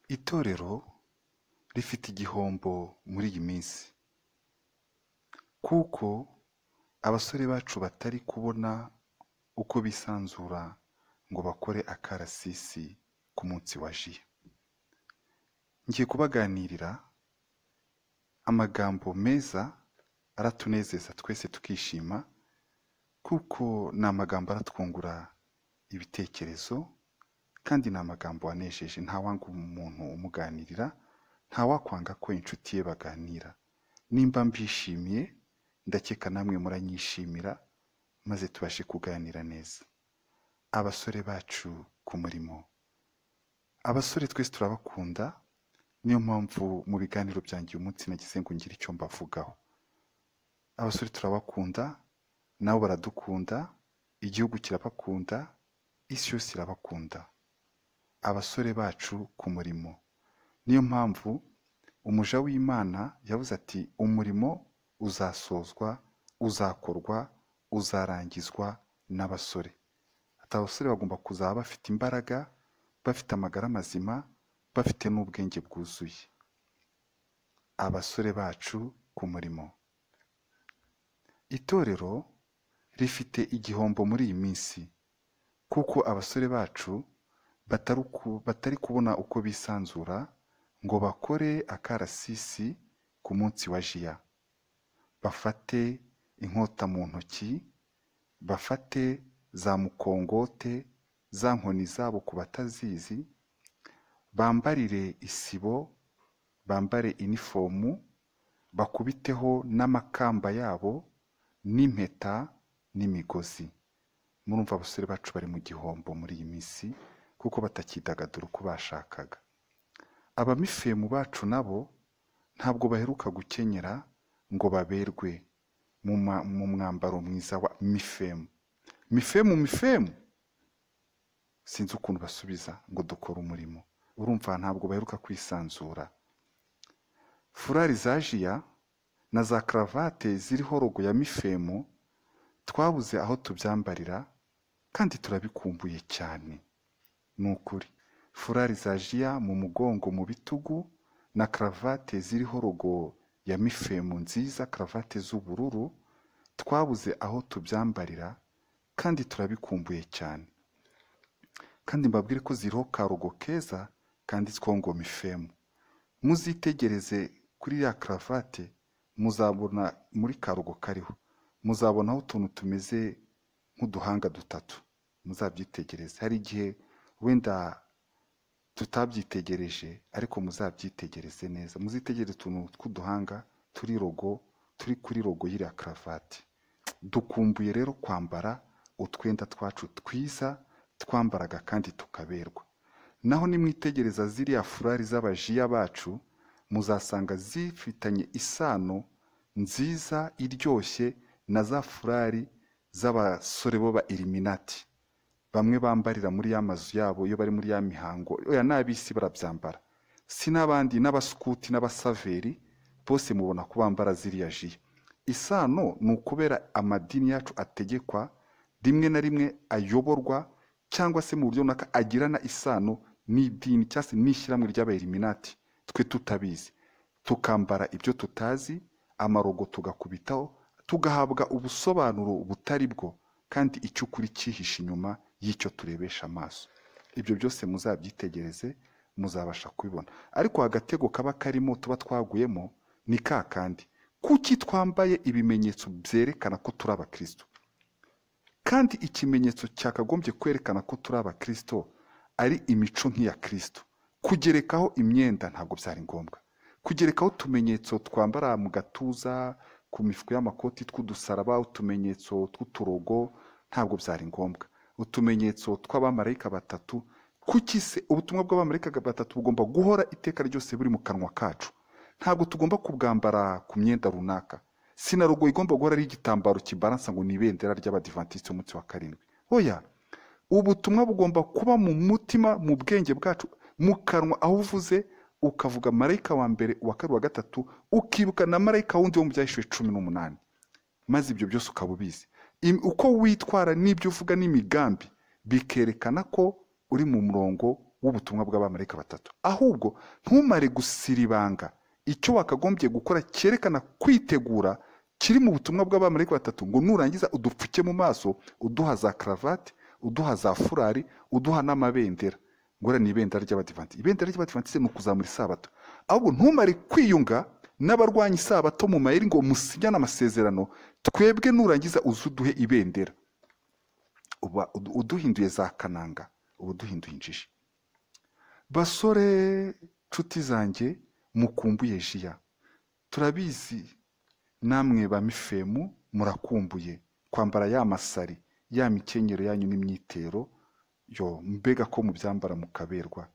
Itorero rifite igihombo muri iyi minsi kuko abasore bacu batari kubona uko bisanzura ngo bakore akarasisi ku munsi wa Jiya, ngiye kubaganirira amagambo meza aratunezeza twese tukishima kuko ni amagambo aratwungura ibitekerezo kandi ni amagambo anejeje ntawanga umuntu umuganirira, ntawakwanga ko inshuti ye baganira, nimba mbishimiye ndakeka namwe muranyishimira maze tubashe kuganira neza, abasore bacu ku murimo, abasore twese turabakunda niyo mpamvu mu biganiro byanjye uyu munsi nagize ngo ngire icyo mbavugaho, abasore turabakunda nabo baradukunda, igihugu kirabakunda, isi yose irabakunda, abasore bacu ku murimo, niyo mpamvu umuja w'Imana yavuze ati umurimo uzasozwa, uzakorwa, uzarangizwa n'abasore, ati abasore bagomba kuzaba bafite imbaraga, bafite amagara mazima, bafite n'ubwenge bwuzuye, abasore bacu ku murimo, itorero rifite igihombo muri iyi minsi kuko abasore bacu batari kubona uko bisanzura ngo bakore akarasisi ku munsi wa Jiya, bafate inkota mu ntoki, bafate za mukongote, za nkoni zabo ku batazizi, bambarire isibo, bambare inifomu, bakubiteho n'amakamba yabo n'impeta n'imigozi, murumva abasore bacu bari mu gihombo muri iyi minsi kuko batakidagadura uko bashakaga, abamifemu bacu nabo ntabwo baheruka gukenyera ngo baberwe mu mwambaro mwiza wa mifemu, mifemu mifemu, sinzi ukuntu basubiza ngo dukore umurimo, urumva ntabwo baheruka kwisanzura, furari za Jiya na za karavate ziriho rogo ya mifemu twabuze aho tubyambarira kandi turabikumbuye cyane, ni ukuri furari za Jiya mu mugongo mu bitugu na karavate ziriho rogo ya mifemu nziza, karavate z'ubururu twabuze aho tubyambarira kandi turabikumbuye cyane, kandi mbabwire ko ziriho karogo keza kanditsweho ngo mifemu, muzitegereze kuri ya karavate muzabona muri karogo kariho, muzabonaho utuntu tumeze nk'uduhanga dutatu, muzabyitegereze, hari igihe wenda tutabyitegereje ariko muzabyitegereze neza, muzitegereze utuntu tw'uduhanga turi rogo turi kuri rogo y'iriya karavate, dukumbuye rero kwambara utwenda twacu twiza twambaraga kandi tukaberwa, naho nimwitegereza ziriya furari z'abajiya bacu muzasanga zifitanye isano nziza iryoshye na za furari z'abasore bo ba iriminati, bamwe bambarira muri ya mazu yabo iyo bari muri ya mihango, oya n'ab'isi barabyambara, si n'abandi n'abasukuti n'abasaveri bose mubona ko bambara ziriya jiya, isano ni ukubera amadini yacu ategekwa rimwe na rimwe ayoborwa cyangwa se mu buryo runaka agirana isano n'idini cyangwa se n'ishyirahamwe ry'aba iriminati, twe tutabizi tukambara ibyo tutazi, amarogo tugakubitaho, tugahabwa ubusobanuro butari bwo kandi icyo ukuri cyihishe inyuma y'icyo turebesha amaso, ibyo byose muzabyitegereze muzabasha kubibona, ariko agatego kaba karimo tuba twaguyemo ni ka kandi, kuki twambaye ibimenyetso byerekana ko turi abakristo, kandi ikimenyetso cyakagombye kwerekana ko turi abakristo ari imico nk'iya kristo, kugerekaho imyenda ntabwo byari ngombwa, kugerekaho utumenyetso twambara mu gatuza, ku mifuka y'amakoti tw'udusaraba, utumenyetso tw'uturogo ntabwo byari ngombwa, utumenyetso tw'abamarayika batatu, kuki se ubutumwa bw'abamarayika batatu bugomba guhora iteka ryose buri mu kanwa kacu, ntabwo tugomba kubwambara ku myenda runaka, sinarogo igomba guhora ari igitambaro kibaransa ngo ni ibendera ry'abadivantisiti umunsi wa karindwi, oya ubutumwa bugomba kuba mu mutima, mu bwenge bwacu, mu kanwa aho uvuze ukavuga marayika wa mbere uwa kabiri wa gatatu ukibuka na marayika wundi wo mu byahishuwe cumi n'umunani maze ibyo byose ukaba ubizi uko witwara n'ibyo uvuga n'imigambi bikerekana ko uri mu murongo w'ubutumwa bw'abamarayika batatu ahubwo ntumare gusiribanga icyo wakagombye gukora cyerekana kwitegura kiri mu butumwa bw'abamarayika batatu ngo nurangiza udupfuke mu maso uduha za karavati uduha za furari uduha n'amabendera ngora ni ibendera ry'abadivanti ibendera ry'abadivanti ni ukuzamura isabato ahubwo ntumare kwiyunga n'abarwanya isabato mu mayeri ngo musinyane amasezerano twebwe nurangiza uze uduhe ibendera uba uduhinduye za kananga uba uduhinduye injiji basore nshuti zanjye mukumbuye jiya turabizi namwe ba mifemu murakumbuye kwambara ya masari ya mikenyero yanyu n'imyitero yo mbega ko mubyambara mukaberwa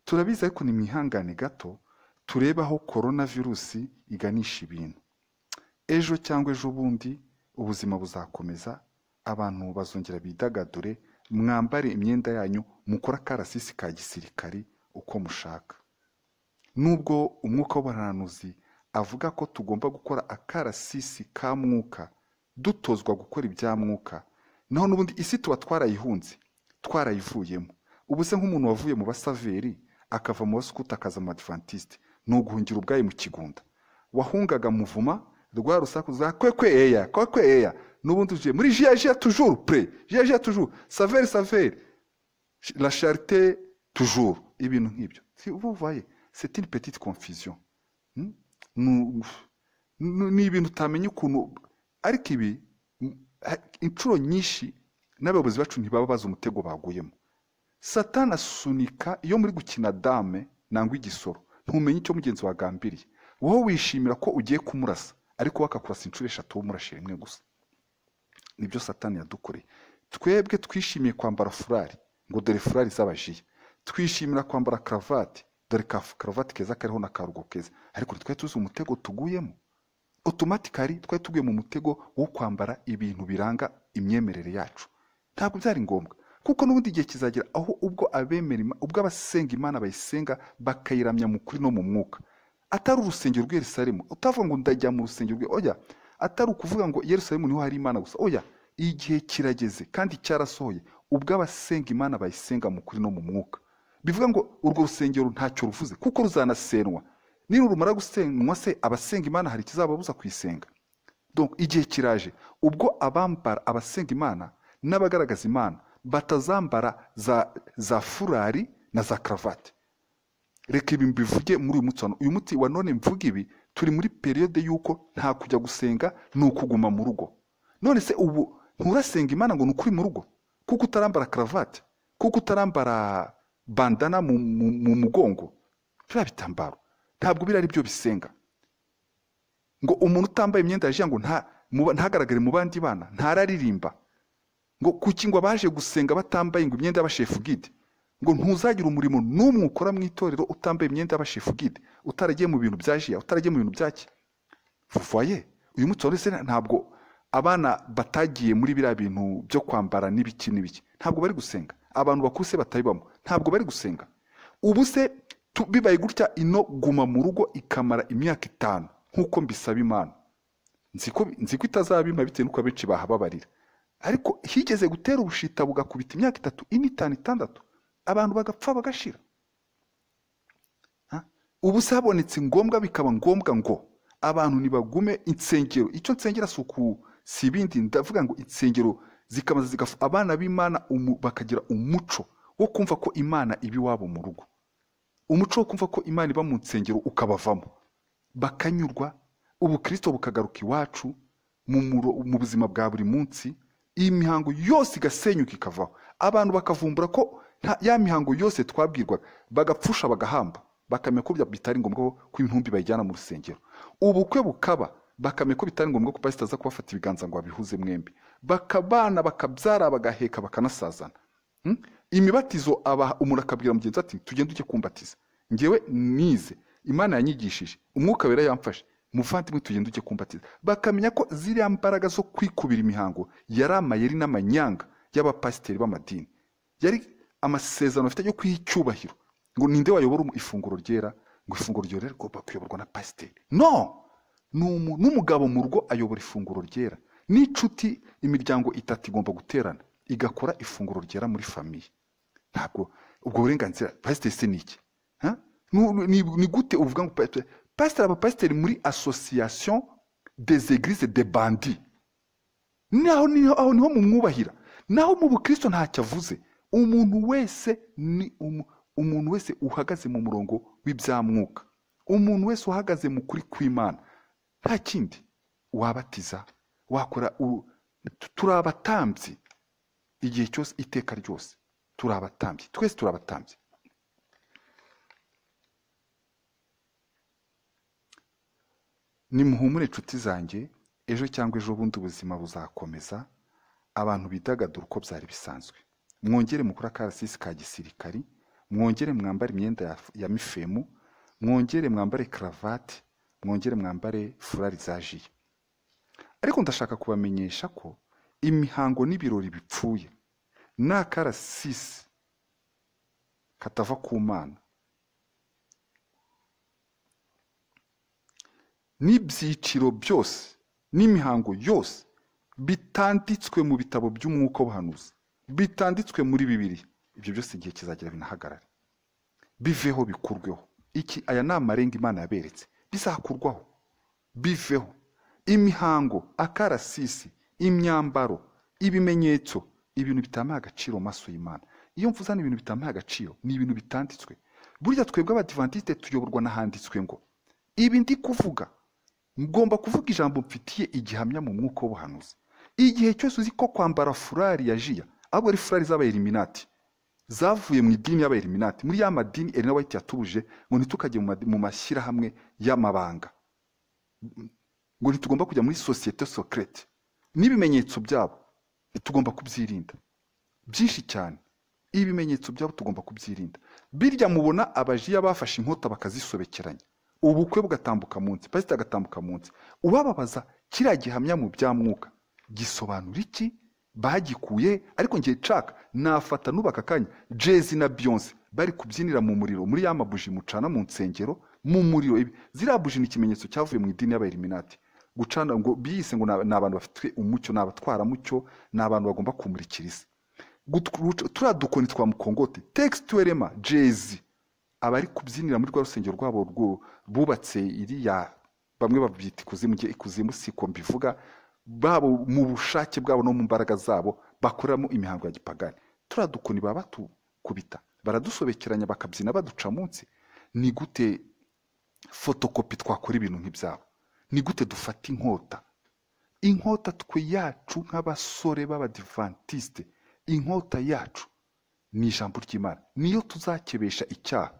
turabizi ariko ni mwihangane gato turebe aho korona virusi iganisha ibintu ejo cyangwa ejo bundi ubuzima buzakomeza abantu bazongera bidagadure mwambare imyenda yanyu mukore akarasisi ka gisirikari uko mushaka nubwo umwuka w'abahanuzi avuga ko tugomba gukora akarasisi ka mwuka dutozwa gukora ibya mwuka naho n'ubundi isi tuba twarayihunze twarayivuyemo ubu se nk'umuntu wavuye mu basaveri akava mu basukuta akaza mu badivantiste ni uguhungira ubwayo mu kigunda wahungaga muvuma rwa rusaku za kwekwe eya kwekwe eya n'ubundi ugiye muri jiya jiya tujuru pure jiya jiya tujuru saveri saveri la charite tujuru ibintu nk'ibyo ubuvaye c'est une petite confusion Hmm? Nu- nu- ni ibintu utamenya ukuntu ariko ibi m- ha- inshuro nyinshi n'abayobozi bacu ntibaba bazi umutego baguyemo satana asunika iyo muri gukina dame nangwa igisoro ntumenye icyo mugenzi wagambiriye wowe wishimira ko ugiye kumurasa ariko we akakurasa inshuro eshatu wowe umurashe rimwe gusa nibyo satani yadukoreye twebwe twishimiye kwambara furari ngo dore furari z'abajiya twishimira kwambara karavati dore ka karavati keza kariho na karugo keza ariko ntitwari tuzi umutego tuguyemo otomatikari twari tuguye mu mutego wo kwambara ibintu biranga imyemerere yacu ntabwo byari ngombwa kuko n'ubundi igihe kizagera aho ubwo abemera Ima- ubwo abasenga imana bayisenga bakayiramya mu kuri no mu mwuka atari urusengero rw'i yerusalemu utavuga ngo ndajya mu rusengero rw'i oya atari ukuvuga ngo yerusalemu niho hari imana gusa oya igihe kirageze kandi cyarasohoye ubwo abasenga imana bayisenga mu kuri no mu mwuka bivuga ngo urwo rusengero ntacyo ruvuze kuko ruzanasenwa niba rumara gusenywa se abasenga imana hari ikizababuza kuyisenga donc igihe kiraje ubwo abambara abasenga imana n'abagaragaza imana batazambara za, za furari na za karavati reka ibi mbivuge muri uyu munsi wa none. uyu munsi wa none mvuga ibi turi muri periyode y'uko nta kujya gusenga ni ukuguma mu rugo none se ubu nturasenga imana ngo ni ukuri mu rugo kuko utarambara karavati kuko utarambara bandana mu, mu, mu mugongo biriya bitambaro ntabwo biriya ari byo bisenga ngo umuntu utambaye imyenda yaje ngo nta mu- ntagaragare mu bandi bana ntararirimba ngo kuki ngo abaje gusenga batambaye ngo imyenda y'abashefu gide ngo ntuzagire umurimo n'umwe ukora mu itorero utambaye imyenda y'abashefu gide utaragiye mu bintu bya jiya utaragiye mu bintu bya ki vuvaye uyu munsi wari ntabwo abana batagiye muri biriya bintu byo kwambara n'ibiki n'ibiki ntabwo bari gusenga abantu bakuse batabibamo ntabwo bari gusenga ubu se tu- bibaye gutya ino guma mu rugo ikamara imyaka itanu nk'uko mbisaba imana nzi ko nzi ko itazabima bitewe n'uko abenshi bahababarira ariko higeze gutera ubushita bugakubita imyaka itatu ine itanu itandatu abantu bagapfa bagashira Ha? ubu se habonetse ngombwa bikaba ngombwa ngo abantu ntibagume insengero icyo nsengera si uku si ibindi ndavuga ngo insengero zikamaza zigafu abana b'imana umu- bakagira umuco wo kumva ko imana iba iwabo mu rugo umuco wo kumva ko imana iba mu nsengero ukabavamo bakanyurwa ubukristo bukagaruka iwacu mu muro- mu buzima bwa buri munsi iyi mihango yose igasenyuka ikavaho abantu bakavumbura ko nta- ya mihango yose twabwirwaga bagapfusha bagahamba bakamenya ko bya- bitari ngombwa ko- ko intumbi bayijyana mu rusengero ubukwe bukaba bakamenya ko bitari ngombwa ko pasita aza kubafata ibiganza ngo abihuze mwembi bakabana bakabyara bagaheka bakanasazana Hmm? imibatizo aba umuntu akabwira mugenzi we ati tugende ujye kumbatiza ngewe nize imana yanyigishije umwuka wera yamfashe muvandimwe tugende ujye kumbatiza bakamenya ko ziriya mbaraga zo kwikubira imihango yari amayeri n'amanyanga y'abapasiteri b'amadini yari amasezerano afite yo kwiha icyubahiro ngo ninde wayobora umu- ifunguro ryera ngo ifunguro ryera rigomba kuyoborwa na pasiteri no ni umu- n'umugabo mu rugo ayobora ifunguro ryera n'inshuti imiryango itatu igomba guterana igakora ifunguro ryera muri famiye ntabwo ubwo burenganzira pasiteri se ni iki Huh? Nu- ni ni gute uvuga ngo pasiteri pasiteri aba pasiteri muri asosiyasiyo des eglise de bandi naho niho aho niho mumwubahira naho mu bukristo ntacyo avuze umuntu wese ni umu- umuntu wese uhagaze mu murongo w'ibyamwuka umuntu wese uhagaze mu kuri kw'imana nta kindi wabatiza wakora u- tu- turi abatambyi igihe cyose iteka ryose turi abatambyi twese turi abatambyi nimuhumure inshuti zanjye ejo cyangwa ejo bundi ubuzima buzakomeza abantu bidagadura uko byari bisanzwe mwongere mukore akarasisi ka gisirikari mwongere mwambare imyenda ya, ya mifemu mwongere mwambare karavati mwongere mwambare furari za jiye ariko ndashaka kubamenyesha ko imihango n'ibirori bipfuye ni akarasisi katava ku mana n'ibyiciro byose n'imihango yose bitanditswe mu bitabo by'umwuka w'ubuhanuzi bitanditswe muri bibiri ibyo byose igihe kizagera binahagarare biveho bikurweho iki aya ni amarenga imana yaberetse bizakurwaho biveho imihango akarasisi imyambaro ibimenyetso ibintu bitamuha agaciro mu maso y'imana iyo mvuze hano ibintu bitamuha agaciro ni ibintu bitanditswe burya twebwe abadivantisite tuyoborwa n'ahanditswe ngo ibi ndi kuvuga ngomba kuvuga ijambo mfitiye igihamya mu mwuka w'ubuhanuzi igihe cyose uzi ko kwambara furari ya jiya ahubwo ari furari z'abayeliminati zavuye mu idini y'abayeliminati muri ya madini Elena White yatubuje ngo ntitukajye mu madi- mu mashyirahamwe y'amabanga ngo ntitugomba kujya muri sosiyete sokerete n'ibimenyetso byabo tugomba kubyirinda byinshi cyane ibimenyetso byabo tugomba kubyirinda birya mubona abajiya bafashe inkota bakazisobekeranya ubukwe bugatambuka munsi pasita agatambuka munsi ubababaza kiriya gihamya mu bya mwuka gisobanura iki bagikuye ariko ngiye nshaka nafata n'ubaka akanya jezi na biyonse bari kubyinira mu muriro muri ya mabuji mucana mu nsengero mu muriro ibi- ziriya buji ni ikimenyetso cyavuye mu idini y'abayeliminati gucana ngo biyise ngo ni abantu bafite umucyo ni abatwaramucyo ni abantu bagomba kumurikira isi Gutru- turiya dukoni twa mukongote tekisitwerema jezi abari kubyinira muri rwa rusengero rwabo rwo- bubatse iriya bamwe babyita ikuzimu njye ikuzimu siko mbivuga babo mu bushake bwabo no mu mbaraga zabo bakoreramo imihango ya gipagani turiya dukoni baba batukubita baradusobekeranya bakabyina baduca munsi ni gute fotokopi twakora ibintu nk'ibyabo ni gute dufata inkota inkota twe yacu nk'abasore b'abadivantisite inkota yacu ni ijambo ry'imana niyo tuzakebesha icyaha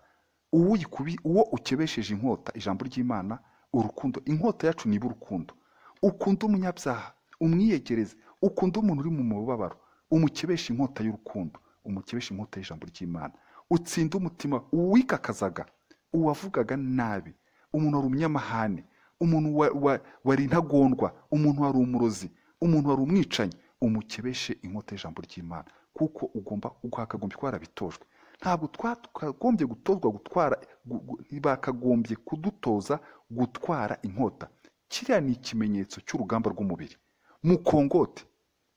uwuyikubi uwo ukebesheje inkota ijambo ry'imana urukundo inkota yacu niba urukundo ukunda umunyabyaha umwiyegereze ukunda umuntu uri mu mubabaro umukebesha inkota y'urukundo umukebesha inkota y'ijambo ry'imana utsinde umutima uwikakazaga uwavugaga nabi umuntu wari umunyamahane umuntu wa- wa- wari intagondwa umuntu wari umurozi umuntu wari umwicanyi umukebeshe inkota y'ijambo ry'imana kuko ugomba ukwakagombye kuba warabitojwe ntabwo twakagombye gutozwa gutwara gu- gu- bakagombye kudutoza gutwara inkota kiriya ni ikimenyetso cy'urugamba rw'umubiri mukongote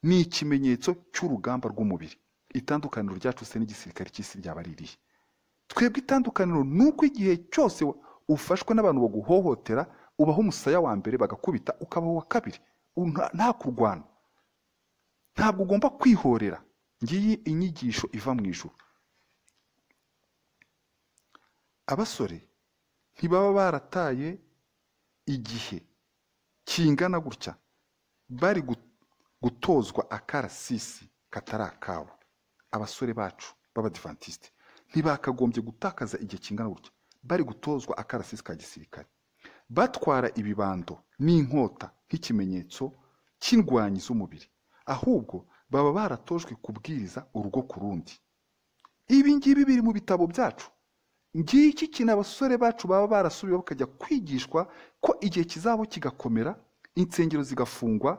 ni ikimenyetso cy'urugamba rw'umubiri itandukaniro ryacu se n'igisirikare cy'isi ryaba ari irihe twebwe itandukaniro ni uko igihe cyose wa- ufashwe n'abantu baguhohotera ubaho umusaya wa mbere bagakubita ukabaho uwa kabiri U- nta- nta kurwana ntabwo ugomba kwihorera ngiyi inyigisho iva mu ijuru abasore ntibaba barataye igihe kingana gutya bari gu- gutozwa akarasisi katari akabo abasore bacu b'abadivantisite ntibakagombye gutakaza igihe kingana gutya bari gutozwa akarasisi ka gisirikare batwara ibibando n'inkota nk'ikimenyetso cy'indwanyi z'umubiri ahubwo baba baratojwe kubwiriza urugo ku rundi ibi ngibi biri mu bitabo byacu ngiki kintu abasore bacu baba barasubiye bakajya kwigishwa ko igihe kizabo kigakomera insengero zigafungwa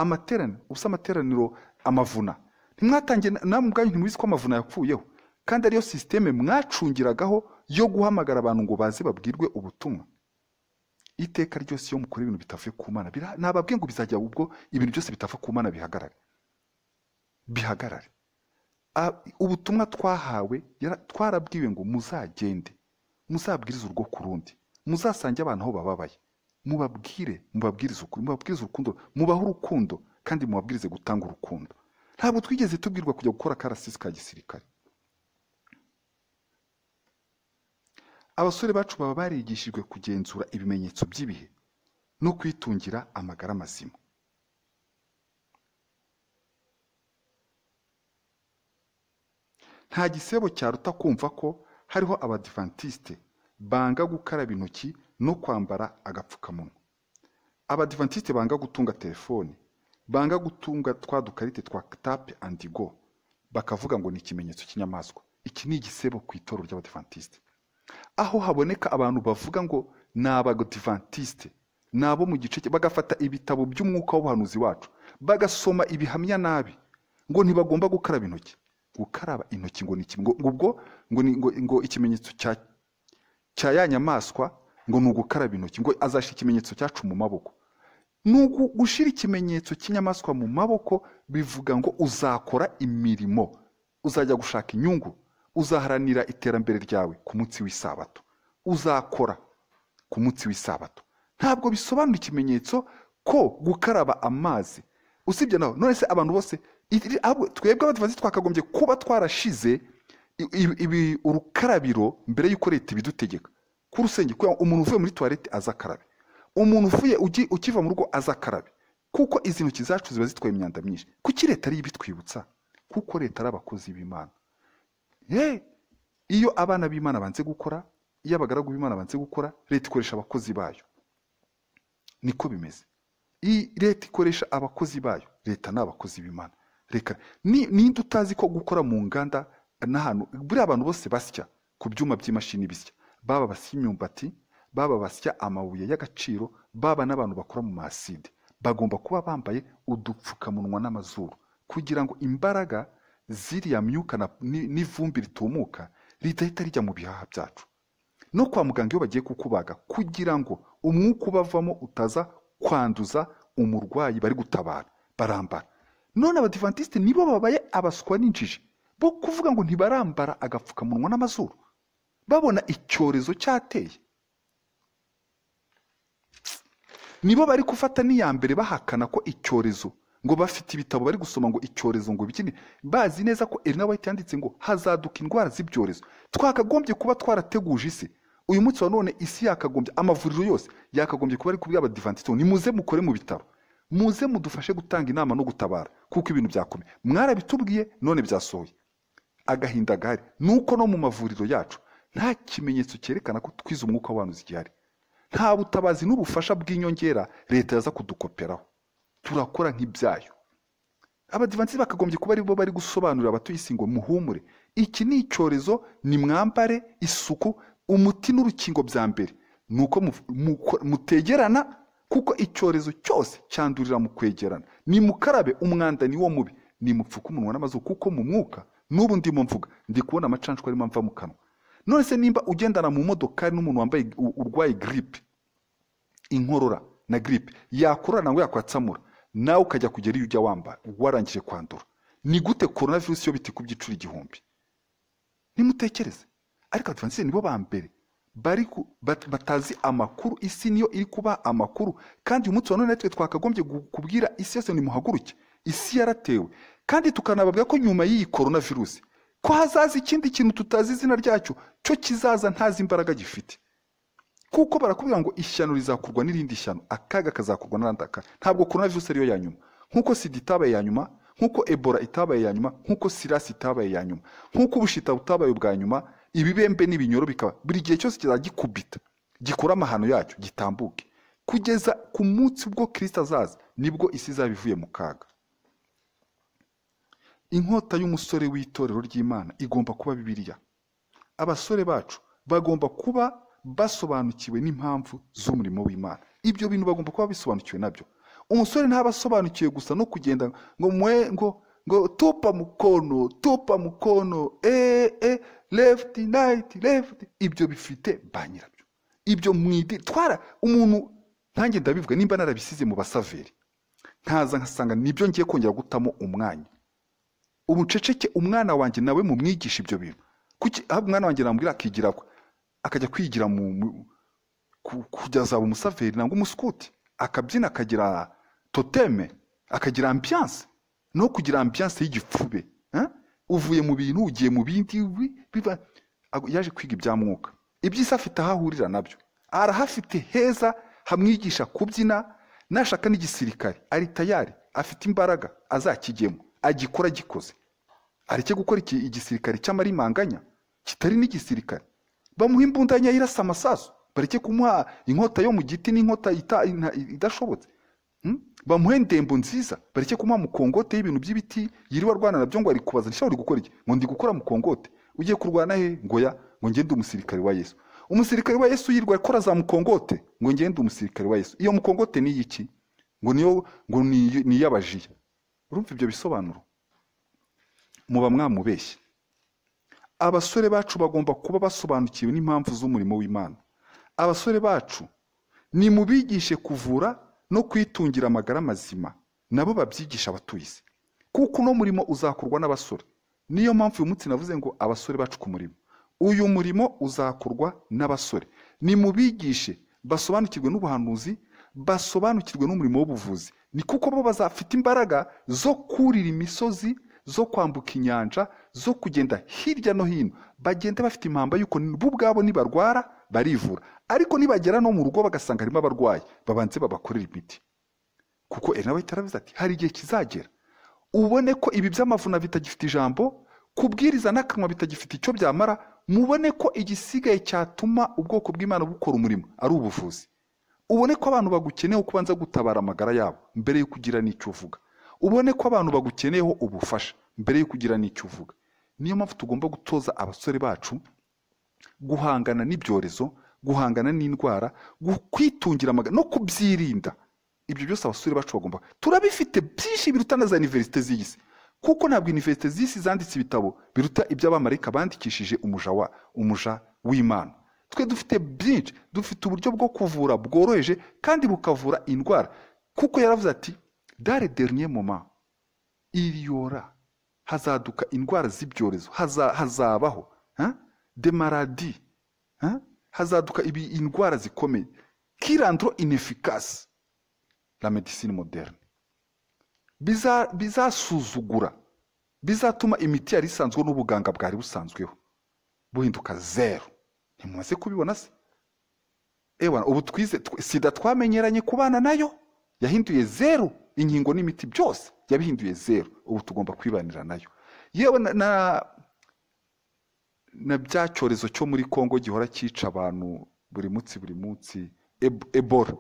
amateraniro ubusa amateraniro amavuna ntimwatangiye namwe ubwanyu ntimuzi ko amavuna yakuyeho kandi ariyo sisiteme mwacungiragaho yo guhamagara abantu ngo baze babwirwe ubutumwa iteka ryose iyo mukora ibintu bitavuye ku mana bira- nababwiye ngo bizajya ubwo ibintu byose bitava ku mana bihagarare bihagarare Ah, ubutumwa twahawe yara- twarabwiwe ngo muzagende muzabwirize urwo ku rundi muzasange abantu aho bababaye mubabwire mubabwirize ukuri mubabwirize urukundo mubahe urukundo kandi mubabwirize gutanga urukundo ntabwo twigeze tubwirwa kujya gukora akarasisi ka gisirikare abasore bacu baba barigishijwe kugenzura ibimenyetso by'ibihe no kwitungira amagara mazima nta gisebo cyaruta kumva ko hariho abadivantisite banga gukaraba intoki no kwambara agapfukamunwa abadivantisite banga gutunga telefone banga gutunga twa dukarite twa tape andi go bakavuga ngo ni ikimenyetso cy'inyamaswa iki ni igisebo ku itoro ry'abadivantisite aho haboneka abantu bavuga ngo ni abadivantisite ni abo mu gice cye bagafata ibitabo by'umwuka w'ubuhanuzi wacu bagasoma ibihamya nabi ngo ntibagomba gukaraba intoki gukaraba intoki ngo ni iki- ngo ngo ubwo ngo ni ngo, ngo ikimenyetso cya cya ya nyamaswa ngo ni ugukaraba intoki ngo azashyira ikimenyetso cyacu mu maboko ni ugu- gushyira ikimenyetso cy'inyamaswa mu maboko bivuga ngo uzakora imirimo uzajya gushaka inyungu uzaharanira iterambere ryawe ku munsi w'isabato uzakora ku munsi w'isabato ntabwo bisobanura ikimenyetso ko gukaraba amazi usibye naho none se abantu bose iri- ahubwo twebwe abadivansi twakagombye kuba twarashize i- i- ibi- urukarabiro mbere y'uko leta ibidutegeka ku rusenge kugira ngo umuntu uvuye muri tuwarete aze akarabe umuntu uvuye ugi- ukiva mu rugo aze akarabe kuko izi ntoki zacu ziba zitwaye imyanda myinshi kuki leta ariyo ibitwibutsa kuko leta ari abakozi b'imana Eh, iyo abana b'imana banze gukora iyo abagaragu b'imana banze gukora leta ikoresha abakozi bayo niko bimeze I- leta ikoresha abakozi bayo leta ni abakozi b'imana reka ni- ninde utazi ko gukora mu nganda n'ahantu buriya abantu bose basya ku byuma by'imashini bisya baba basya imyumbati baba basya amabuye y'agaciro baba n'abantu bakora mu maside bagomba kuba bambaye udupfukamunwa n'amazuru kugira ngo imbaraga ziriya myuka na- ni- n'ivumbi ritumuka ridahita rijya mu bihaha byacu no kwa muganga iyo bagiye kukubaga kugira ngo umwuka ubavamo utaza kwanduza umurwayi bari gutabara barambara none abadivantisite nibo babaye abaswa n'injiji bo kuvuga ngo ntibarambara agapfukamunwa n'amazuru babona icyorezo cyateye nibo bari gufata n'iya mbere bahakana ko icyorezo ngo bafite ibitabo bari gusoma ngo icyorezo ngo bikini bazi neza ko Elena White yanditse ngo hazaduka indwara z'ibyorezo twakagombye kuba twarateguje isi uyu munsi wa none isi yakagombye amavuriro yose yakagombye kuba ari kubwira abadivantisite ngo nimuze mukore mu bitaro muze mudufashe gutanga inama no gutabara kuko ibintu byakomeye mwarabitubwiye none byasohoye agahinda gahari nuko no mu mavuriro yacu nta kimenyetso cyerekana ko twize umwuka w'abantu zigihari nta butabazi n'ubufasha bw'inyongera leta yaza kudukoperaho turakora nk'ibyayo abadivansi bakagombye kuba aribo bari gusobanurira abatuye isi ngo muhumure iki ni icyorezo ni mwambare isuku umuti n'urukingo bya mbere ni uko mu- muko- mutegerana kuko icyorezo cyose cyandurira mu kwegerana nimukarabe umwanda ni wo mubi nimupfuke umunwa n'amazuru kuko mu mwuka n'ubu ndimo mvuga ndi kubona amacanshwa arimo amva mu kanwa none se nimba ugendana mu modokari n'umuntu wambaye u- urwaye giripe inkorora na giripe yakorora nangwe yakwatsamura nawe ukajya kugera iyo ujya wamba warangije kwandura ni gute korona virusi yo bitikubye inshuro igihumbi nimutekereze ariko abadivantisite nibo ba mbere bari ku- bat- batazi amakuru isi niyo iri kuba amakuru kandi uyu munsi wa none natwe twakagombye gu- kubwira isi yose nimuhaguruke isi yaratewe kandi tukanababwira ko nyuma y'iyi korona virusi ko hazaza ikindi kintu tutazi izina ryacyo cyo kizaza ntazi imbaraga gifite kuko barakubwira ngo ishyano rizakurwa n'irindi shyano akaga kazakurwa n'akandi akaga ntabwo korona virusi ariyo ya nyuma nk'uko sida itabaye ya nyuma nk'uko ebola itabaye ya nyuma nk'uko sirasi itabaye ya nyuma nk'uko ubushita butabaye ubwa nyuma ibibembe n'ibinyoro bikaba buri gihe cyose kizajya gikubita gikora amahano yacyo gitambuke kugeza ku munsi ubwo kirisita azaza nibwo isi izaba ivuye mu kaga inkota y'umusore w'itorero ry'imana igomba kuba bibiliya abasore bacu bagomba kuba basobanukiwe n'impamvu z'umurimo w'imana ibyo bintu bagomba kuba bisobanukiwe nabyo umusore ntaba asobanukiwe gusa no kugenda ngo mwe ngo ngo tupa mukono tupa mukono eh eh left right left ibyo bifite ba nyirabyo ibyo mwidi twara umuntu ntange ndabivuga nimba narabisize mu basaveri nkaza nkasanga nibyo ngiye kongera gutamo umwanya umuceceke umwana wanjye nawe mumwigisha ibyo bintu kuki aho umwana wanjye namubwira akigira kwe akajya kwigira mu mu- ku- kujya azaba umusaveri nangwa umusukuti akabyina akagira toteme akagira ambiyanse no kugira ambiyanse y'igipfube eh? uvuye mu bintu ugiye mu bindi wi- biba ago- yaje kwiga ibya mwuka iby'isi afite aho ahurira nabyo arahafite heza hamwigisha kubyina nashaka n'igisirikare ari tayari afite imbaraga azakigemo agikora agikoze areke gukora iki igisirikare cy'amarimanganya kitari n'igisirikare bamuha imbundanya irasa amasasu bareke kumuha inkota yo mu giti n'inkota ita- ina- idashobotse Hmm? bamuhe ndembo nziza bareke kumuha mukongote y'ibintu by'ibiti yiriwe arwana nabyo ngo ari kubaza nshya uri gukora iki ngo ndi gukora mukongote ugiye kurwana he ngo ya ngo ngende umusirikare wa yesu umusirikare wa yesu yirwa akora za mukongote ngo ngende umusirikare wa yesu iyo mukongote ni iki ngo niyo ngo ni ni iy'abajiya urumva ibyo bisobanuro muba mwamubeshye abasore bacu bagomba kuba basobanukiwe n'impamvu z'umurimo w'imana abasore bacu nimubigishe kuvura no kwitungira amagara mazima nabo babyigisha abatuye isi kuko uno murimo uzakorwa n'abasore niyo mpamvu uyu munsi navuze ngo abasore bacu ku murimo uyu murimo uzakorwa n'abasore nimubigishe basobanukirwe n'ubuhanuzi basobanukirwe n'umurimo w'ubuvuzi ni kuko bo bazafite imbaraga zo kurira imisozi zo kwambuka inyanja zo kugenda hirya no hino bagenda bafite impamba y'uko bo ubwabo nibarwara barivura ariko nibagera no mu rugo bagasanga harimo abarwayi babanze babakorera imiti kuko enawe tarabiza ati hari igihe kizagera ubone ko ibi by'amavuna bitagifite ijambo kubwiriza n'akanwa bitagifite icyo byamara mubone ko igisigaye cyatuma ubwoko bw'imana bukora umurimo ari ubuvuzi ubone ko abantu bagukeneyeho kubanza gutabara amagara yabo mbere yo kugira n'icyo uvuga ubone ko abantu bagukeneyeho ubufasha mbere yo kugira n'icyo uvuga niyo mpamvu tugomba gutoza abasore bacu guhangana n'ibyorezo guhangana n'indwara gu- kwitungira amagara no kubyirinda ibyo byose abasore bacu bagomba turabifite byinshi biruta na za iniverisite z'iyi si kuko ntabwo iniverisite z'isi zanditse ibitabo biruta iby'abamarayika bandikishije umuja wa umuja w'imana twe dufite byinshi dufite uburyo bwo kuvura bworoheje kandi bukavura indwara kuko yaravuze ati dare dernier moment iriyora hazaduka indwara z'ibyorezo haza, hazabaho ha? de maladi ha? hazaduka ibi indwara zikomeye kirandro inefficase la medicine moderne biza- bizasuzugura bizatuma imiti yari isanzwe n'ubuganga bwari busanzweho buhinduka zero ntimumaze kubibona se ewana ubu twize tw- sida twamenyeranye kubana nayo yahinduye zeru inkingo n'imiti byose yabihinduye zeru ubu tugomba kwibanira nayo yewe na, na, na bya cyorezo cyo muri kongo gihora cyica abantu buri munsi buri munsi Eb- ebola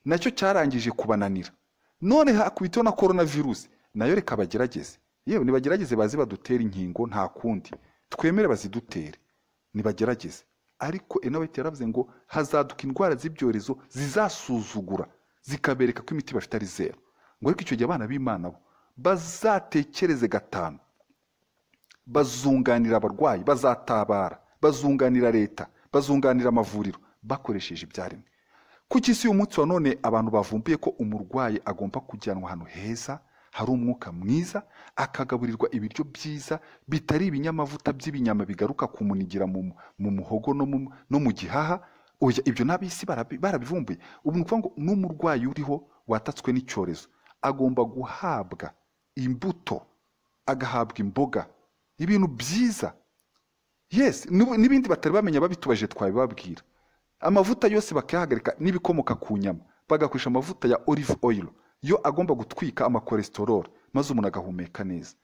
nacyo cyarangije kubananira none hakubiteho na korona virusi nayo reka bagerageze yewe nibagerageze baze badutere inkingo nta kundi twemere bazidutere nibagerageze ariko enaweti yaravuze ngo hazaduka indwara z'ibyorezo zizasuzugura zikabereka ko imiti bafite ari zero ngo ariko icyo gihe abana b'imana bo bazatekereze gatanu bazunganira abarwayi bazatabara bazunganira leta bazunganira amavuriro bakoresheje ibyaremwe kuki isi y'umunsi wa none abantu bavumbuye ko umurwayi agomba kujyanwa ahantu heza hari umwuka mwiza akagaburirwa ibiryo byiza bitari ibinyamavuta by'ibinyama bigaruka kumunigira mu, mu muhogo no mu, no mu gihaha oya ibyo n'ab'isi barabi- barabivumbuye ubu ni ukuvuga ngo n'umurwayi uriho watatswe n'icyorezo agomba guhabwa imbuto agahabwa imboga ibintu byiza yes n'ubu- n'ibindi batari bamenya babitubaje twabibabwira amavuta yose bakayahagarika n'ibikomoka ku nyama bagakoresha amavuta ya olive oil yo agomba gutwika amakolesterol maze umuntu agahumeka neza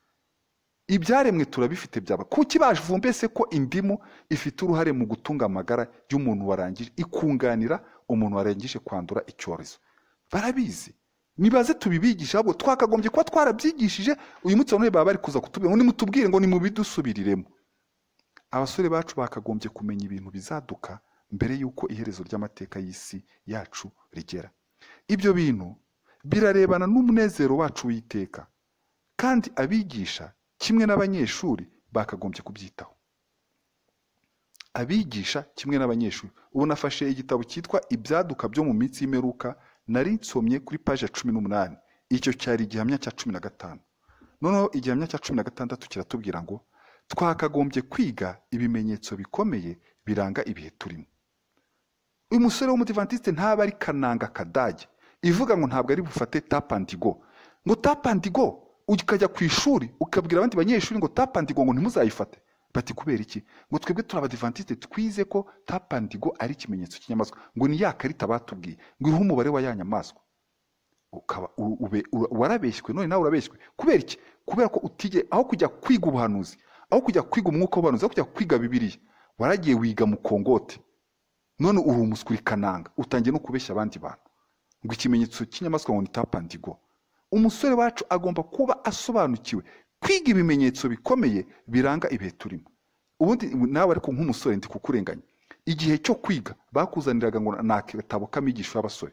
ibyaremwe turabifite byaba kuki bavumbese ko indimu ifite uruhare mu gutunga amagara y'umuntu warangije ikunganira umuntu warangije kwandura icyorezo barabizi nibaze tubibigisha ahubwo twakagombye kuba twarabyigishije uyu munsi wa none baba bari kuza kutubwira ngo nimutubwire ngo nimubidusubiriremo abasore bacu bakagombye kumenya ibintu bizaduka mbere y'uko iherezo ry'amateka y'isi yacu rigera ibyo bintu birarebana n'umunezero wacu w'iteka kandi abigisha kimwe n'abanyeshuri bakagombye kubyitaho abigisha kimwe n'abanyeshuri ubu nafashe igitabo cyitwa ibyaduka byo mu minsi y'imperuka nari nsomye kuri paji ya cumi n'umunani icyo cyari igihamya cya cumi na gatanu noneho igihamya cya cumi na gatandatu kiratubwira ngo twakagombye kwiga ibimenyetso bikomeye biranga ibihe turimo uyu musore w'umudivantiste ntaba ari kananga kadage ivuga ngo ntabwo ari bufate tapandigo ngo tapandigo ukajya ku ishuri ukabwira abandi banyeshuri ngo tapandigo ngo ntimuzayifate bati kubera iki ngo twebwe turi abadivantiste twize ko tapandigo ari ikimenyetso cy'inyamaswa ngo ni ya karita batubwiye ngo iriho umubare wa ya nyamaswa ukaba u- ube- u- warabeshywe none nawe urabeshywe kubera iki kubera ko utige aho kujya kwiga ubuhanuzi aho kujya kwiga umwuka w'ubuhanuzi aho kujya kwiga bibiliya waragiye wiga mu kongote none uri umuswi uri kananga utangiye no kubeshya abandi bantu ngo ikimenyetso cy'inyamaswa ngo ni tapandigo umusore wacu agomba kuba asobanukiwe kwiga ibimenyetso bikomeye biranga ibihe turimo ubundi nawe ariko nk'umusore ndi kukurenganya igihe cyo kwiga bakuzaniraga ngo ni agatabo k'amigisho y'abasore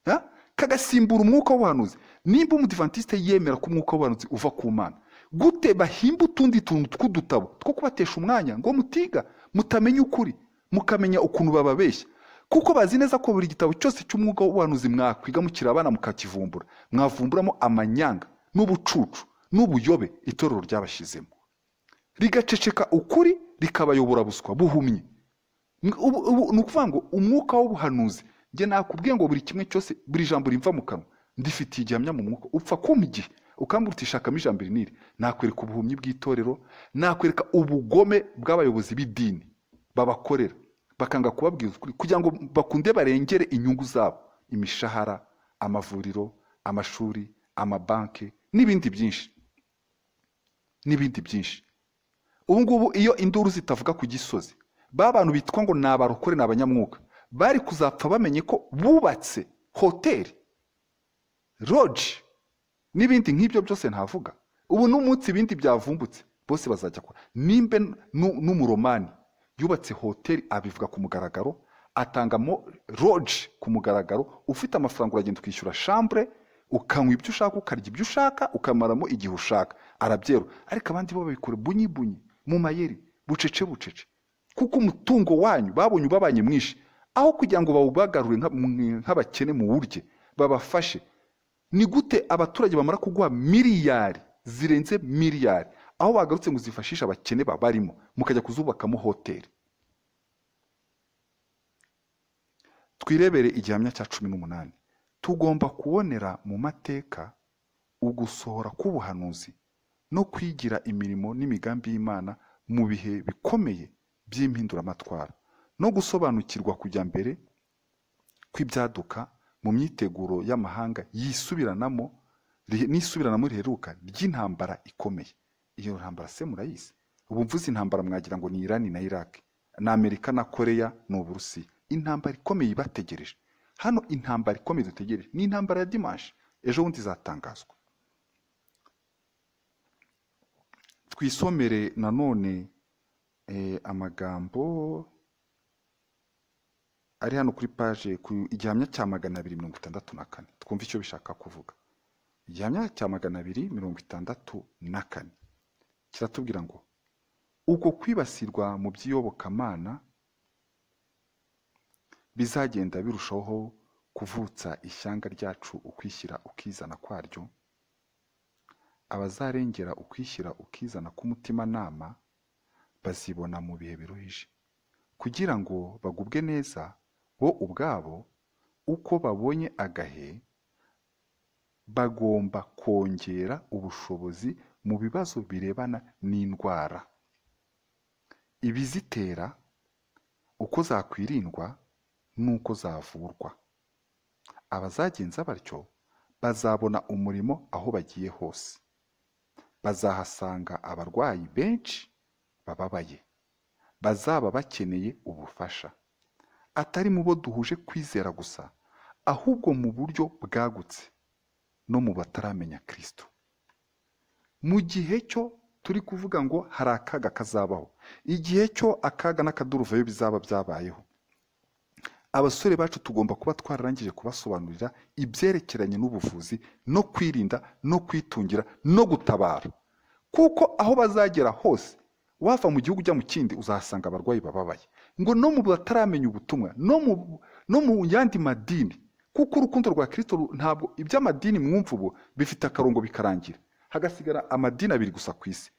Ha? kagasimbura umwuka w'ubuhanuzi nimba umudivantiste yemera ko umwuka w'ubuhanuzi uva ku mana gute bahimba utundi tuntu tw'udutabo two kubatesha umwanya ngo mutiga mutamenya ukuri mukamenya ukuntu bababeshya kuko bazi neza ko buri gitabo cyose cy'umwuka w'ubuhanuzi mwakwiga mukiri abana mukakivumbura mwavumburamo amanyanga n'ubucucu n'ubuyobe itorero ryabashyizemo rigaceceka ukuri rikabayobora buswa buhumye Ubu- ubu- ni ukuvuga ngo umwuka w'ubuhanuzi njye nakubwiye ngo buri kimwe cyose buri jambo rimva mu kanwa ndifitiye igihamya mu mwuka upfa kumpa igihe ukambwira uti shakamo ijambo iri n'iri nakwereka ubuhumyi bw'itorero nakwereka ubugome bw'abayobozi b'idini babakorera bakanga kubabwira ukuri kugira ngo bakunde barengere inyungu zabo imishahara amavuriro amashuri amabanki n'ibindi byinshi n'ibindi byinshi ubu ngubu iyo induru zitavuga ku gisozi ba bantu bitwa ngo ni abarokore ni abanyamwuka bari kuzapfa bamenye ko bubatse hoteli roji n'ibindi nk'ibyo byose ntavuga ubu n'umunsi ibindi byavumbutse bose bazajya kwa nimba nu- n'umuromani yubatse hoteli abivuga ku mugaragaro atangamo roji ku mugaragaro ufite amafaranga uragenda ukishyura shambure ukanywa ibyo ushaka ukarya ibyo ushaka ukamaramo igihe ushaka arabyero ariko abandi bo babikora bunyi bunyi mu mayeri bucece bucece kuko umutungo wanyu babonye ubabanye mwinshi aho kugira ngo bawubagarure nka- mwe- nk'abakene mu wurye babafashe ni gute abaturage bamara kuguha miliyari zirenze miliyari aho bagarutse ngo zifashishe abakene babarimo mukajya kuzubakamo hoteli twirebere igihamya cya cumi n'umunani tugomba kubonera mu mateka ugusohora k'ubuhanuzi no kwigira imirimo n'imigambi y'imana mu bihe bikomeye by'impinduramatwara no gusobanukirwa kujya mbere kw'ibyaduka mu myiteguro y'amahanga yisubiranamo ri- n'isubiranamo riheruka ry'intambara ikomeye iyo ntambara se murayizi ubu mvuze intambara mwagira ngo ni irani na iraki ni amerika na koreya ni uburusiya intambara ikomeye ibategereje hano intambara ikomeye dutegereje ni intambara ya dimanshi ejo bundi izatangazwa twisomere nanone eh, amagambo ari hano kuri paje ku igihamya cya magana abiri mirongo itandatu na kane twumve icyo bishaka kuvuga igihamya cya magana abiri mirongo itandatu na kane kiratubwira ngo uko kwibasirwa mu by'iyobokamana bizagenda birushaho kuvutsa ishyanga ryacu ukwishyira ukizana kwaryo abazarengera ukwishyira ukizana k'umutimanama bazibona mu bihe biruhije kugira ngo bagubwe neza bo ubwabo uko babonye agahe bagomba kongera ubushobozi mu bibazo birebana n'indwara ibizitera uko zakwirindwa n'uko zavurwa abazagenza batyo bazabona umurimo aho bagiye hose bazahasanga abarwayi benshi bababaye bazaba bakeneye ubufasha atari mu bo duhuje kwizera gusa ahubwo mu buryo bwagutse no mu bataramenya Kristo mu gihe cyo turi kuvuga ngo hari akaga kazabaho igihe cyo akaga n'akaduruvayo bizaba byabayeho abasore bacu tugomba kuba twararangije kubasobanurira ibyerekeranye n'ubuvuzi no kwirinda no kwitungira no gutabara kuko aho bazagera hose wava mu gihugu ujya mu kindi uzahasanga abarwayi bababaye ngo no mu bataramenya ubutumwa no mu no mu yandi madini kuko urukundo rwa kirisito ntabwo iby'amadini mwumva ubu bifite akarongo bikarangira hagasigara amadini abiri gusa ku isi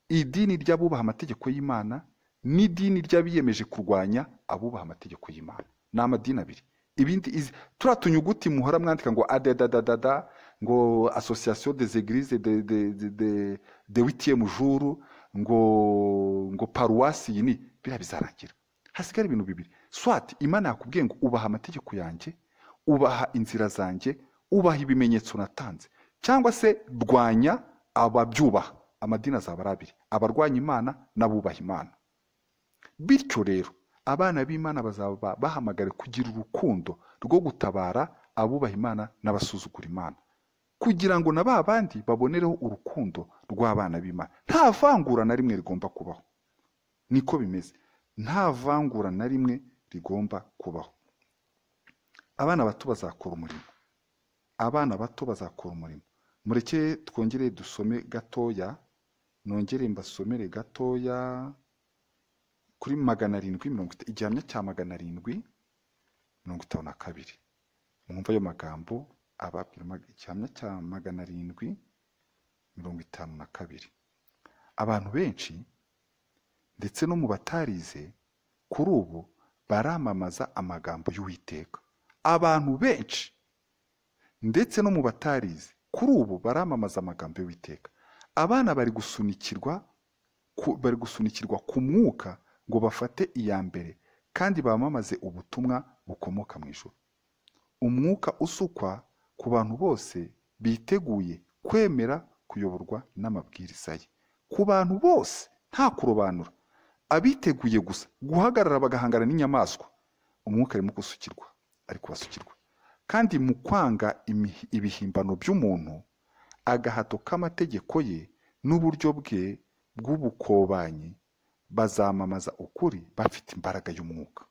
idini ry'abubaha amategeko y'imana n'idini ry'abiyemeje kurwanya abubaha amategeko y'imana ni amadini abiri ibindi izi turiya tunyuguti muhora mwandika ngo adadadadada ngo asosiyasiyo des eglises de de de de de huitième jour ngo ngo paruwasi iyi ni biriya bizarangira hasigara ibintu bibiri swati imana yakubwiye ngo ubaha amategeko yanjye ubaha inzira zanjye ubaha ibimenyetso natanze cyangwa se rwanya ababyubaha amadini azaba ari abiri abarwanya imana n'abubaha imana bityo rero abana b'imana bazaba bahamagare kugira urukundo rwo gutabara abubaha imana n'abasuzugura imana kugira ngo na ba bandi babonereho urukundo rw'abana b'imana nta vangura na rimwe rigomba kubaho niko bimeze nta vangura na rimwe rigomba kubaho abana bato bazakora umurimo abana bato bazakora umurimo mureke twongere dusome gatoya nongere mbasomere gatoya kuri magana arindwi mirongo itanu igihamya cya magana arindwi mirongo itanu na kabiri mwumva ayo magambo ababwira mag- igihamya cya magana arindwi mirongo itanu na kabiri abantu benshi ndetse no mu batarize kuri ubu baramamaza amagambo y'uwiteka abantu benshi ndetse no mu batarize kuri ubu baramamaza amagambo y'uwiteka abana bari gusunikirwa ku- bari gusunikirwa ku mwuka ngo bafate iya mbere kandi bamamaze ubutumwa bukomoka mu ijuru umwuka usukwa ku bantu bose biteguye kwemera kuyoborwa n'amabwiriza ye ku bantu bose nta kurobanura abiteguye gusa guhagarara bagahangana n'inyamaswa umwuka arimo gusukirwa ari kubasukirwa kandi mu kwanga imihi- ibihimbano by'umuntu agahato k'amategeko ye n'uburyo bwe bw'ubukobanyi bazamamaza ukuri bafite imbaraga y'umwuka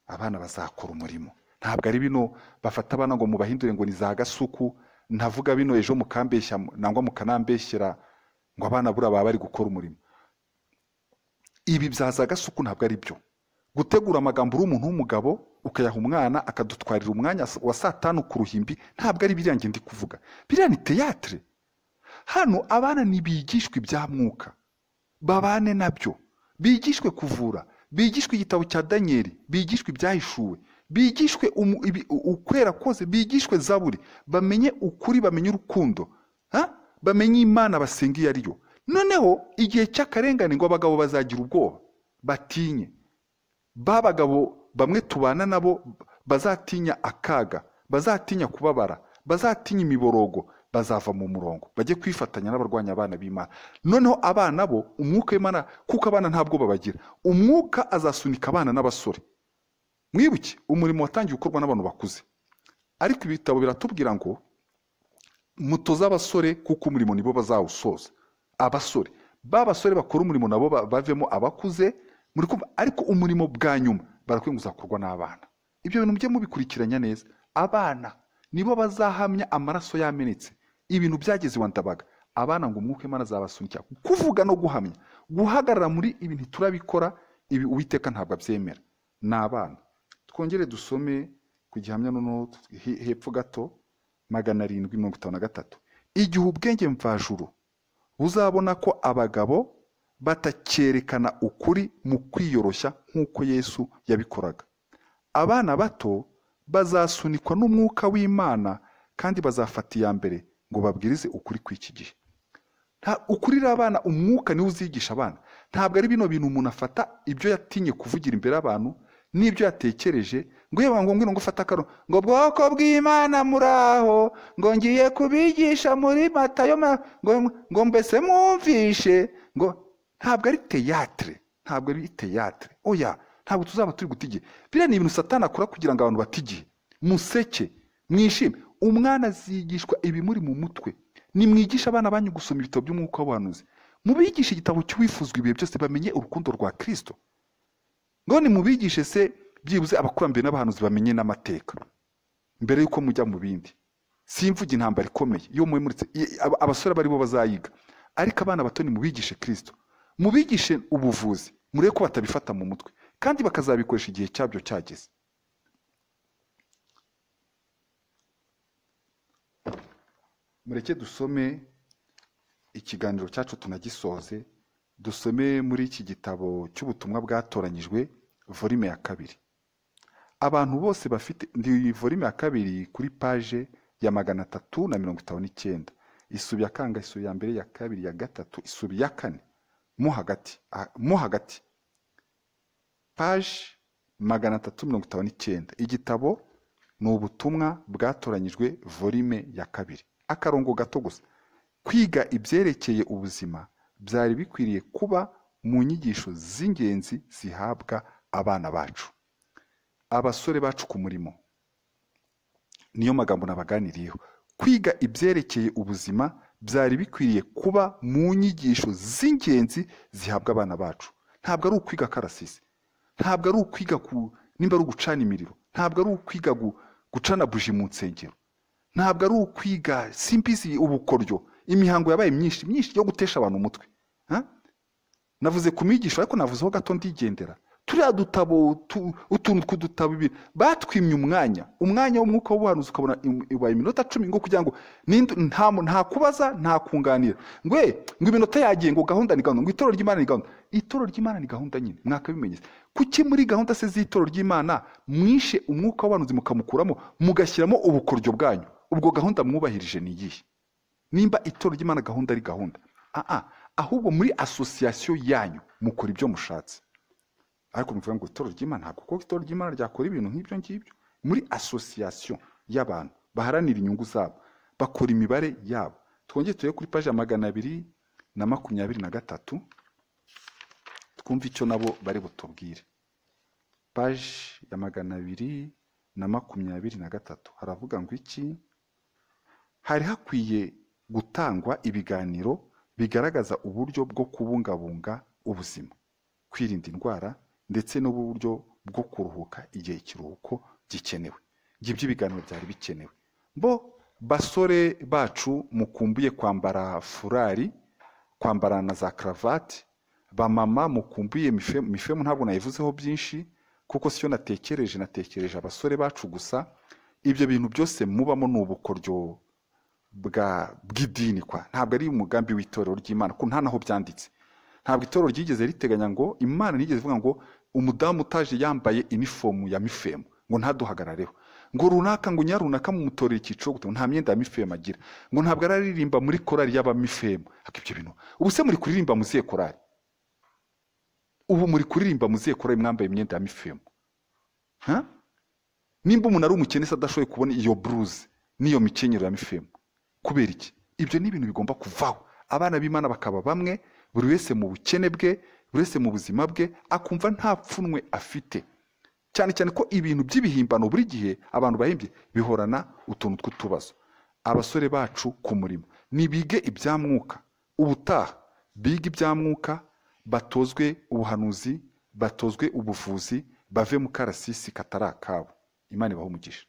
abana bazakora umurimo ntabwo ari bino bafata abana ngo mubahindure ngo ni za gasuku ntavuga bino ejo mukambeshya nangwa mukanambeshyera ngo abana buriya baba bari gukora umurimo ibi bya za gasuku ntabwo ari byo gutegura amagambo uri umuntu w'umugabo ukayaha umwana akadutwarira umwanya wa saa tanu ku ruhimbi ntabwo ari biriya ndi kuvuga biriya ni teyatire hano abana ntibigishwa ibya mwuka babane nabyo bigishwe kuvura bigishwe igitabo cya daniyeli bigishwe ibyahishuwe bigishwe umu- ibi- u- ukwera kose bigishwe zaburi bamenye ukuri bamenye urukundo ha? bamenye imana basenga iyo ari yo noneho igihe cy'akarengane ngo abagabo bazagira ubwoba batinye ba bagabo bamwe tubana nabo bazatinya akaga bazatinya kubabara bazatinya imiborogo bazava mu murongo bajye kwifatanya n'abarwanya abana b'imana noneho abana bo umwuka w'imana kuko abana ntabwo babagira umwuka azasunika abana n'abasore mwibuke umurimo watangiye gukorwa n'abantu bakuze ariko ibitabo biratubwira ngo mutoze abasore kuko umurimo nibo bazawusoza abasore ba basore bakora umurimo nabo ba- bavemo abakuze muri kumva ariko umurimo bwa nyuma barakwiye kuzakorwa n'abana ibyo bintu mujye mubikurikiranya neza abana nibo bazahamya amaraso yamenetse ibintu byageze iwa ndabaga abana ngo umwuka w'imana azabasunikira kuvuga no guhamya guhagarara muri ibi ntiturabikora ibi uwiteka ntabwo abyemera ni abana twongere dusome ku gihamya noneho he- hepfo gato magana arindwi mirongo itanu na gatatu igihe ubwenge mvajuru buzabona ko abagabo batacyerekana ukuri mu kwiyoroshya nk'uko yesu yabikoraga abana bato bazasunikwa n'umwuka w'imana kandi bazafata iya mbere ngo babwirize ukuri kw'iki gihe Nta- ukurira abana umwuka niwe uzigisha abana ntabwo ari bino bintu umuntu afata ibyo yatinye kuvugira imbere y'abantu n'ibyo yatekereje ngo yewe ngombwa ngo ufate akaro ngo bwoko bw'imana muraho ngo ngiye kubigisha muri matayo ma- ngo, ngo mbese mwumvishe ngo ntabwo ari teyatire ntabwo ari teyatire oya ntabwo tuzaba turi guta igihe biriya ni ibintu satana akora kugira ngo abantu bate igihe museke mwishime umwana azigishwa ibimuri mu mutwe nimwigishe abana banyu gusoma ibitabo by'umwuka w'abahanuzi mubigishe igitabo cy'uwifuzwa ibihe byose bamenye urukundo rwa kirisito ngo nimubigishe se byibuze abakurambere n'abahanuzi bamenye n'amateka mbere y'uko mujya mu bindi simvuge intambara ikomeye iyo mwemuritse i- aba- abasore baribo bazayiga ariko abana bato nimubigishe kirisito mubigishe ubuvuzi murebe ko batabifata mu mutwe kandi bakazabikoresha igihe cyabyo cyageze mureke dusome ikiganiro cyacu tunagisoze dusome muri iki gitabo cy'ubutumwa bwatoranyijwe volume ya kabiri abantu bose bafite ni volume ya kabiri kuri paje ya magana atatu na mirongo itanu n'icyenda isubi ya kanga isubi ya mbere ya kabiri ya gatatu isubi ya kane mo hagati ah, mo hagati paje magana atatu mirongo itanu n'icyenda igitabo ni ubutumwa bwatoranyijwe volume ya kabiri akarongo gato gusa kwiga ibyerekeye ubuzima byari bikwiriye kuba mu nyigisho z'ingenzi zihabwa abana bacu abasore bacu ku murimo niyo magambo nabaganiriyeho kwiga ibyerekeye ubuzima byari bikwiriye kuba mu nyigisho z'ingenzi zihabwa abana bacu ntabwo ari ukwiga karasisi ntabwo ari ukwiga ku nimba ari ugucana imiriro ntabwo ari ukwiga gu- gucana buji mu nsengero ntabwo ari ukwiga simbizi ubukoryo imihango yabaye myinshi myinshi yo gutesha abantu umutwe Ha? navuze ku mwigisho ariko navuzeho gato ndigendera turiya dutabo tu- utuntu tw'udutabo ibiri batwimye umwanya umwanya w'umwuka w'ubuhanuzi ukabona im- ibaye iminota cumi ngo kugira ngo ninde- nta mu- nta kubaza nta kunganira ngo "Eh, ngo iminota yagiye ngo gahunda ni gahunda ngo itorero ry'imana ni gahunda itorero ry'imana ni gahunda nyine mwakabimenyese kuki muri gahunda se z'itorero ry'imana mwishe umwuka w'ubuhanuzi mukamukuramo mugashyiramo ubukoryo bwanyu ubwo gahunda mwubahirije ni iyihe nimba itorero ry'imana gahunda ari gahunda aa ahubwo muri asosiyasiyo yanyu mukora ibyo mushatse ariko muvuga ngo itorero ry'imana ntabwo kuko itorero ry'imana ryakora ibintu nk'ibyo ngibyo muri asosiyasiyo y'abantu baharanira inyungu zabo bakora imibare yabo twongere turebe kuri paji ya magana abiri na makumyabiri na gatatu twumve icyo nabo bari butubwire paji ya magana abiri na makumyabiri na gatatu haravuga ngo iki hari hakwiye gutangwa ibiganiro bigaragaza uburyo bwo kubungabunga ubuzima kwirinda indwara ndetse n'uburyo bwo kuruhuka igihe ikiruhuko gikenewe ibyo ibiganiro byari bikenewe bo basore bacu mukumbuye kwambara furari kwambara na za karavati bamama mukumbuye mife- mifemu ntabwo nayivuzeho byinshi kuko siyo natekereje natekereje abasore bacu gusa ibyo bintu byose mubamo ni ubukoryo bwa bw'idini kwa ntabwo ari umugambi w'itorero ry'imana kuko nta naho byanditse ntabwo itorero ryigeze riteganya ngo imana nigeze ivuga ngo umudamu utaje yambaye inifomu ya mifemu ngo ntaduhagarareho ngo runaka ngo nya runaka mumutorera icyiciro gute ngo nta myenda ya mifemu agira ngo ntabwo araririmba muri korari y'abamifemu ariko ibyo bintu ubu se muri kuririmba muziye korari ubu muri kuririmba muziye korari mwambaye imyenda ya mifemu ha nimba umuntu ari umukene se adashoboye kubona iyo buruze n'iyo mikenyero ya mifemu kubera iki ibyo ni ibintu bigomba kuvaho abana b'imana bakaba bamwe buri wese mu bukene bwe buri wese mu buzima bwe akumva nta pfunwe afite cyane cyane ko ibintu by'ibihimbano buri gihe abantu bahimbye bihorana utuntu tw'utubazo abasore bacu ku murimo nibige ibya mwuka ubutaha bige ibya mwuka batozwe ubuhanuzi batozwe ubuvuzi bave mu karasisi katari akabo imana ibaha umugisha